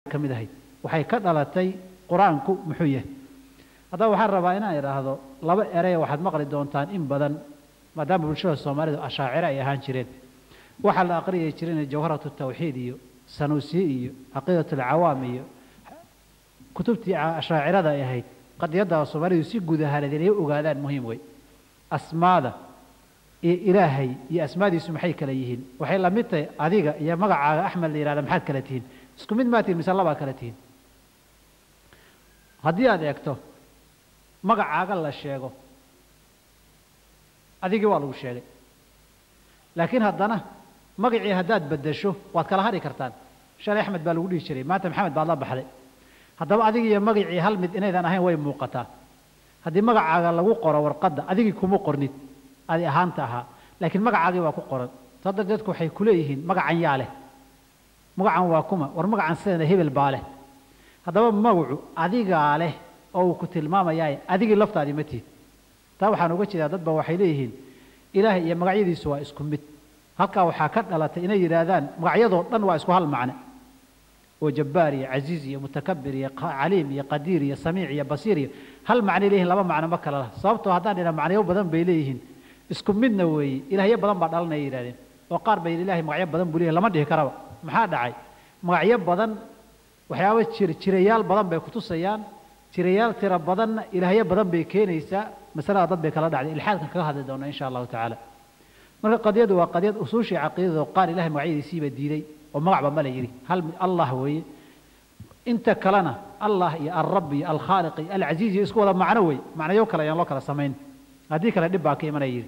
ka mid ahayd waxay ka dhalatay qur-aanku muxuu yahay haddaba waxaan rabaa inaan idhaahdo laba erey waxaad maqli doontaan in badan maadaama bulshada soomaalidu ashaaciro ay ahaan jireen waxaa la aqriyay jireen jawharatu tawxiid iyo sanuusiye iyo caqiidat alcawaam iyo kutubtii ashaacirada ay ahayd qadiyadda soomaalidu si guud ahaaneed inay ogaadaan muhiim wey asmaada iyo ilaahay iyo asmaadiisu maxay kala yihiin waxay la mid tahay adiga iyo magacaaga axmed la yihahda maxaad kala tihiin isku mid maa tihin mise labaa kala tihiin haddii aad eegto magacaaga la sheego adigii waa lagu sheegay laakiin haddana magacii haddaad beddesho waad kala hadhi kartaan shalay axmed baa lagu dhihi jiray maanta maxamed baad la baxday haddaba adigii iyo magacii hal mid inaydan ahayn way muuqataa haddii magacaaga lagu qoro warqadda adigii kuma qornid adi ahaanta ahaa laakiin magacaagii waa ku qoran saa darteedku waxay ku leeyihiin magacan yaa leh magacan waa kuma war magacan sidana hebel baa leh haddaba magacu adigaa leh oo uu ku tilmaamayaa adigii laftaadii ma tihid taa waxaan uga jeedaa dad ba waxay leeyihiin ilaahay iyo magacyadiisu waa isku mid halkaa waxaa ka dhalatay inay yidhaahdaan magacyadoo dhan waa isku hal macne oo jabbaar iyo casiiz iyo mutakabir iyo caliim iyo qadiir iyo samiic iyo basiir iyo hal macnay leeyihin laba macno ma kala lah sababtoo haddaan dhina macnayo badan bay leeyihiin isku midna weeye ilaahyo badan baa dhalanaya yidhahdeen oo qaar bay ilahay magacyo badan buu leeyahy lama dhihi karaba maxaa dhacay magacyo badan waxyaaba jir jirayaal badan bay kutusayaan jirayaal tiro badanna ilaahyo badan bay keenaysaa masalada dad bay kala dhacday ilxaadkan kaga hadli doona insha allahu tacaala marka qadiyadu waa qadiyad usuushii caqiidada oo qaar ilahay magacyadiisiiba diiday oo magacba ma la yidhi hal allah weeye inta kalena allah iyo alrab iyo alkhaaliq iyo alcaziiz iyo isku wada macno wey macnayo kale ayaan loo kala samayn haddii kale dhib baa ka imanaya yidhi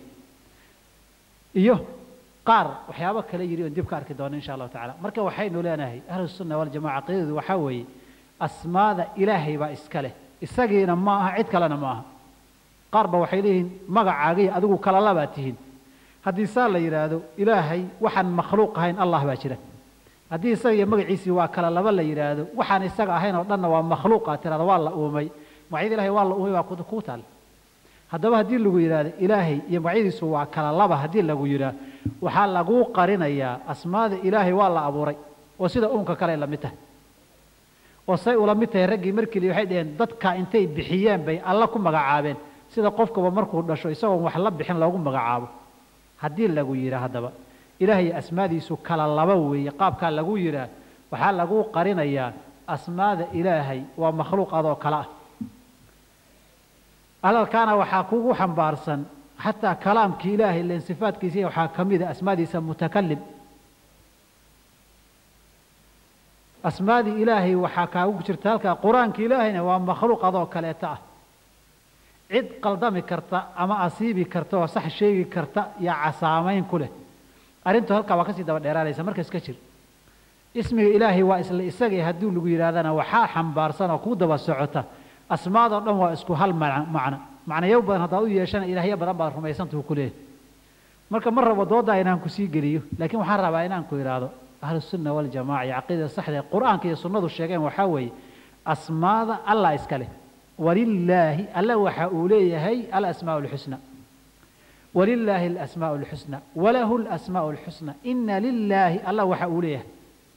iyo qaar waxyaabo kale yidhi oon dib ka arki doono insha allahu tacala marka waxaynu leenahay ahlusunna waljamaca caqiidadu waxaa weeye asmaada ilaahay baa iska leh isagiina ma aha cid kalena ma aha qaar ba waxay leeyihiin magacaagiy adigu kala labaad tihiin haddii saa la yidhaahdo ilaahay waxaan makhluuq ahayn allah baa jira haddii isaga iyo magaciisii waa kala laba la yidhaahdo waxaan isaga ahayn oo dhanna waa makhluuq aad tirahda waa la uumay magacyada ilahay waa la uumay baa kuu taal haddaba haddii lagu yidhaahdo ilaahay iyo magacyadiisu waa kala laba haddii lagu yidhaahdo waxaa laguu qarinayaa asmaada ilaahay waa la abuuray oo sida uunka kale la mid tahay oo say ula mid tahay raggii markii waxay dhaheen dadka intay bixiyeen bay alla ku magacaabeen sida qofkaba markuu dhasho isagoon wax la bixin loogu magacaabo haddii lagu yidhaa haddaba ilaahay asmaadiisu kala laba weeye qaabkaa lagu yidhaah waxaa laguu qarinayaa asmaada ilaahay waa makhluuq adoo kale ah hadalkaana waxaa kugu xambaarsan xataa kalaamkii ilaahay len sifaadkiisa waxaa ka mid a asmaadiisa mutakalim asmaadii ilaahay waxaa kaagu jirta halkaa qur-aanka ilaahayna waa makhluuq adoo kaleeta ah cid qaldami karta ama asiibi karta oo sax sheegi karta yaa casaamayn ku leh arrintu halkaa waa kasii daba dheeraanaysa marka iska jir ismiga ilaahay waa isla isagii haddii lagu yidhahdana waxaa xambaarsan oo kuu daba socota asmaadoo dhan waa isku hal macno macnayo badan haddaad u yeeshana ilaahyo badan baad rumaysantuu ku leeyahay marka ma rabo dooddaa inaan ku sii geliyo laakiin waxaan rabaa inaan ku idhaahdo ahlusunna waljamaca iyo caqiidada saxda ee qur-aanka iyo sunnadu sheegeen waxaa weeye asmaada allah iska leh walilaahi alla waxa uu leeyahay alasmaau alxusna walilaahi alasmaau alxusna walahu alasmaau alxusna ina lilaahi alla waxa uu leeyahay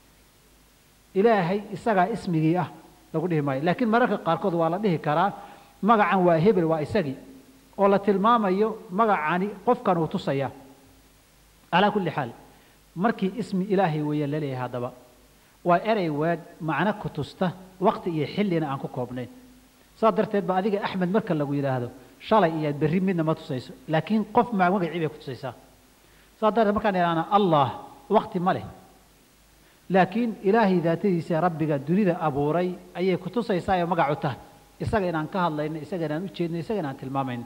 ilaahay isagaa ismigii ah lagu dhihi maayo laakiin mararka qaarkood waa la dhihi karaa magacan waa hebel waa isagii oo la tilmaamayo magacani qofkan uu tusayaa calaa kulli xaal markii ismi ilaahay weeye laleeyahay haddaba waa erey waag macno ku tusta waqti iyo xillina aan ku koobnayn saas darteed ba adiga axmed marka lagu yidhaahdo shalay iyo berri midna ma tusayso laakiin qof ma magacii bay ku tusaysaa saas darteed markaan idhaahna allah waqti ma leh laakiin ilaahay daatadiisa rabbiga dunida abuuray ayay ku tusaysaa oo magacu tahay isaga inaan ka hadlayno isaga inaan u jeedno isaga inaan tilmaamayno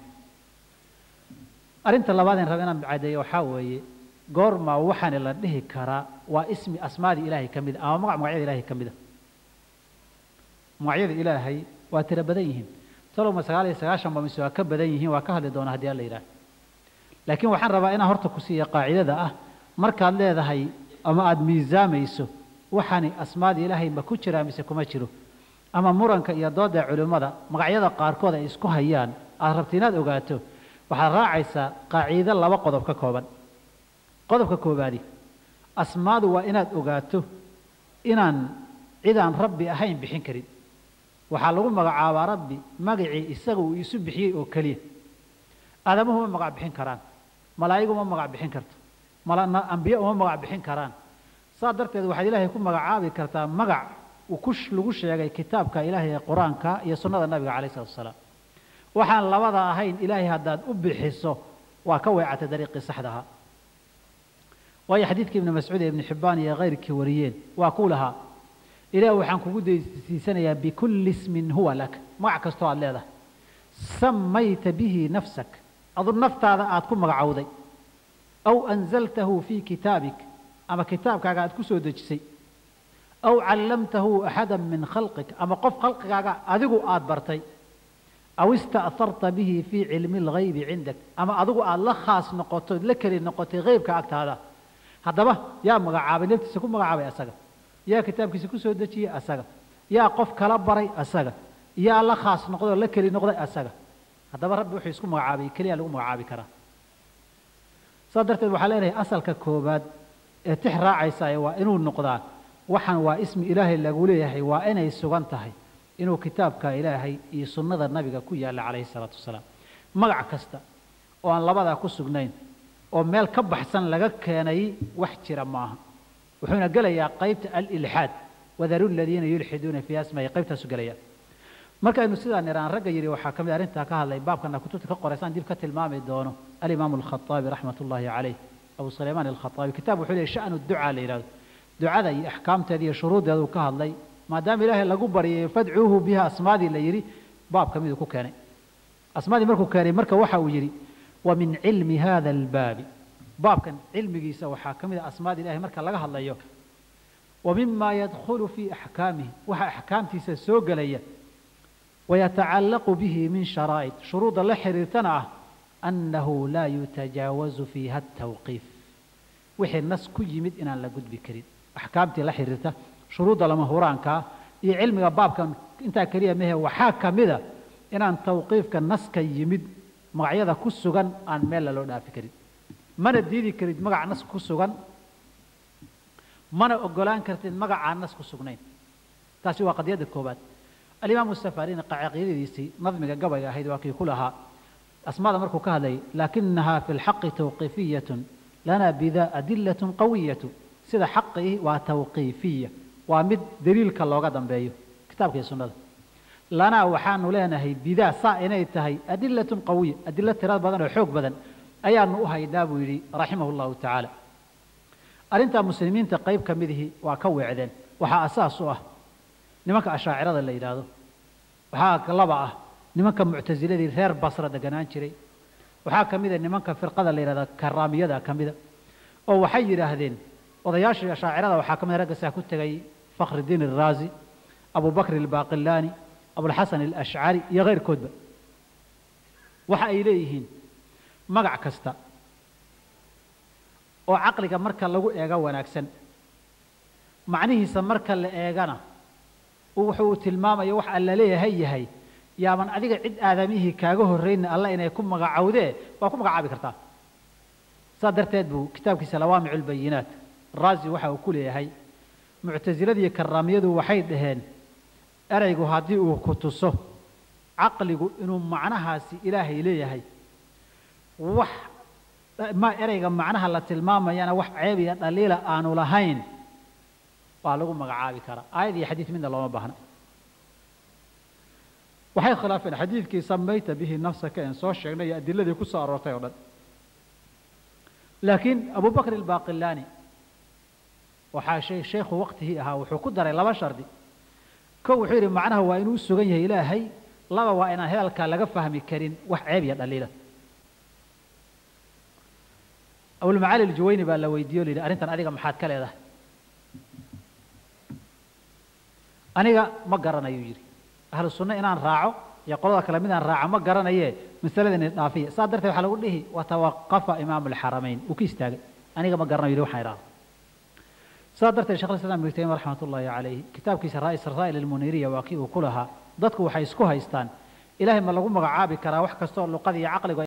arrinta labaad in raba inaan cadeeyo waxaa weeye goormaa waxaani la dhihi karaa waa ismi asmaadii ilaahay ka mid a ama magac magacyada ilaahay ka mid a magacyada ilaahay waa tiro badan yihiin salowma sagaal iyo sagaashan ba mise waa ka badan yihiin waa ka hadli doonaa haddii alla yidhaah laakiin waxaan rabaa inaan horta ku siiya qaacidada ah markaad leedahay ama aada miisaamayso waxaani asmaada ilaahay ma ku jiraa mise kuma jiro ama muranka iyo dooda culimmada magacyada qaarkood ay isku hayaan aada rabta inaad ogaato waxaad raacaysaa qaaciido laba qodob ka kooban qodobka koobaadi asmaadu waa inaad ogaato inaan cidaan rabbi ahayn bixin karin waxaa lagu magacaabaa rabbi magacii isaga uu isu bixiyey oo keliya aadamuhu ma magac bixin karaan malaa'igu ma magac bixin karto ambiye uma magac bixin karaan saa darteed waxaad ilaahay ku magacaabi kartaa magac uu ku lagu sheegay kitaabka ilaahay ee qur-aanka iyo sunnada nabiga calayh salatu wasalaam waxaan labada ahayn ilaahay haddaad u bixiso waa ka weecatay dariiqii saxda ahaa waayo xadiidkii ibni mascuud ee ibni xibbaan iyo kayrkii wariyeen waa kuu lahaa ilaah waxaan kugu daysiisanayaa bikulli ismin huwa lak magac kastoo aad leedahay samayta bihi nafsak adu naftaada aad ku magacowday aw anzaltahu fii kitaabik ama kitaabkaaga aad ku soo dejisay aw callamtahu axada min khalqik ama qof khalqigaaga adigu aad bartay aw ista'harta bihi fii cilmi alghaybi cindak ama adigu aad la khaas noqoto la keli noqotay heybka agtaada haddaba yaa magacaabay naftiisa ku magacaabay asaga yaa kitaabkiisa ku soo dejiyey asaga yaa qof kala baray asaga yaa la khaas noqdoo la keli noqday asaga haddaba rabbi wuxuu isku magacaabay keliya lagu magacaabi karaa saas darteed waxaa leenahay asalka koobaad ee tix raacaysaay waa inuu noqdaa waxaan waa ismi ilaahay lagu leeyahay waa inay sugan tahay inuu kitaabka ilaahay iyo sunnada nabiga ku yaalla calayhi salaatu wasalaam magac kasta oo aan labadaa ku sugnayn oo meel ka baxsan laga keenay wax jira maaha wuxuuna gelayaa qaybta alilxaad wadaru ladiina yulxiduuna fii asmahi qaybtaasu gelaya markaynu sidaa niraan ragga yidhi waxaa ka mid arrintaa ka hadlay baabkana kutubta ka qoraysaan dib ka tilmaami doono alimaamu alkhaaabi raxmat ullaahi calayh abu sulaymaan alkhaaabi kitaab wuxuu leeyahy sha'nu ducaa la yidhahdo ducada iyo axkaamteeda iyo shuruuddeeda uu ka hadlay maadaama ilaahay lagu baryay fadcuuhu biha asmaadii la yidhi baab ka miduu ku keenay asmaadii markuu keenay marka waxa uu yidhi wa min cilmi hada albaabi baabkan cilmigiisa waxaa ka mid a asmaada ilahay marka laga hadlayo wa mima yadkhulu fii axkaamihi waxa axkaamtiisa soo gelaya wayatacallaqu bihi min sharaa'id shuruudda la xiriirtana ah annahu laa yutajaawazu fiiha atawqiif wixii nas ku yimid inaan la gudbi karin axkaamtii la xiriirta shuruudda lama huraankaa iyo cilmiga baabkan intaa keliya mehe waxaa ka mida inaan tawqiifka naska yimid magacyada ku sugan aan meella loo dhaafi karin mana diidi karid magac nas ku sugan mana ogolaan kartid magacaan nas ku sugnayn taasi waa qadiyadda koobaad alimaamu safarini caqiidadiisii nadmiga gabayga ahayd waa kii ku lahaa asmaada markuu ka hadlayay laakinahaa fi lxaqi tawqiifiyatun lana bida adilatun qawiyatu sida xaqii waa tawqiifiya waa mid daliilka looga dambeeyo kitaabka iyo sunnada lanaa waxaanu leenahay bidaa saa inay tahay adilatun qawiya adilo tirad badan oo xoog badan ayaanu u haynaa buu yidhi raximah llahu tacaala arrintaa muslimiinta qayb ka midihii waa ka weecdeen waxaa asaas u ah nimanka ashaacirada la yidhaahdo waxaa laba ah nimanka muctasiladii reer basra deganaan jiray waxaa ka mida nimanka firqada la yidhahda karaamiyada ka mida oo waxay yidhaahdeen odayaashii ashaacirada waxaa ka mida ragga saa ku tegay fakhridiin alraazi abu bakr albaaqilaani abulxasan alashcari iyo keyrkoodba waxa ay leeyihiin magac kasta oo caqliga marka lagu eego wanaagsan macnihiisa marka la eegana wuxuu tilmaamaya wax alla leeyahay yahay yaaban adiga cid aadamihii kaaga horrayna alla inay ku magacowdee waa ku magacaabi kartaa saa darteed buu kitaabkiisa lawaamicu lbayinaat raazi waxa uu ku leeyahay muctasiladiiyo karaamiyadu waxay dhaheen eraygu haddii uu ku tuso caqligu inuu macnahaasi ilaahay leeyahay wax ma ereyga macnaha la tilmaamayana wax ceeb iyo dhaliila aanu lahayn waa lagu magacaabi karaa aayad iyo xadiid midna looma baahna waxay khilaafeen xadiidkii samayta bihi nafsaka een soo sheegnay iyo adiladii ku soo aroortay oo dhan laakiin abu bakr albaaqilaani waxaa shay sheekhu waqtigii ahaa wuxuu ku daray laba shardi kow wuxuu yidhi macnaha waa inuu u sugan yahay ilaahay laba waa inaan hadalkaa laga fahmi karin wax ceeb iyo dhaliila abulmacaali aljuwayni baa la weydiiye o la yidhi arrintan adiga maxaad ka leedahay aniga ma garanayuu yidhi ahlu sunno inaan raaco iyo qolada kale midaan raaco ma garanaye masaladani dhaafiya saa darteed waxaa lagu dhihi watawaqafa imaamu alxaramayn uu ka istaagay aniga ma garanayo yidhi waxaan idhaahdo saa darteed shekh islam ibnu taymiya raxmat ullaahi calayhi kitaabkiisa rasaa'il almuniiriya waa kii uu ku lahaa dadku waxay isku haystaan ilaahay ma lagu magacaabi karaa wax kastoo luqada iyo caqligu